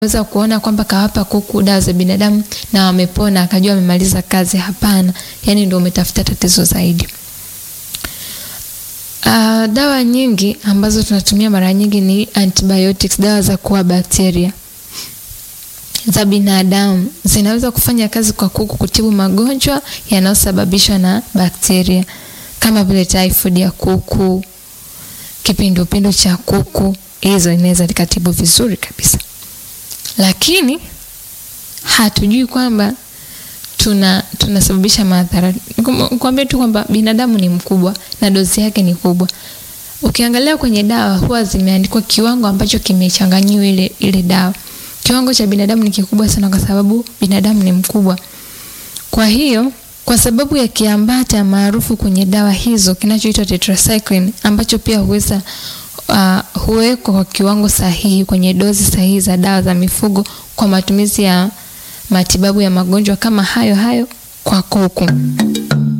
weza kuona kwamba kawapa kuku dawa za binadamu na wamepona akajua amemaliza kazi. Hapana, yani ndio umetafuta tatizo zaidi. Uh, dawa nyingi ambazo tunatumia mara nyingi ni antibiotics, dawa za kuua bakteria za binadamu zinaweza kufanya kazi kwa kuku kutibu magonjwa yanayosababishwa na bakteria kama vile typhoid ya kuku, kipindupindu cha kuku. Hizo inaweza likatibu vizuri kabisa, lakini hatujui kwamba tuna tunasababisha madhara. Nikwambie tu kwamba binadamu ni mkubwa na dozi yake ni kubwa. Ukiangalia kwenye dawa huwa zimeandikwa kiwango ambacho kimechanganyiwa ile ile dawa. Kiwango cha binadamu ni kikubwa sana, kwa sababu binadamu ni mkubwa. Kwa hiyo kwa sababu ya kiambata maarufu kwenye dawa hizo kinachoitwa tetracycline ambacho pia huweza uh, huwekwa kwa kiwango sahihi kwenye dozi sahihi za dawa za mifugo kwa matumizi ya matibabu ya magonjwa kama hayo hayo kwa kuku.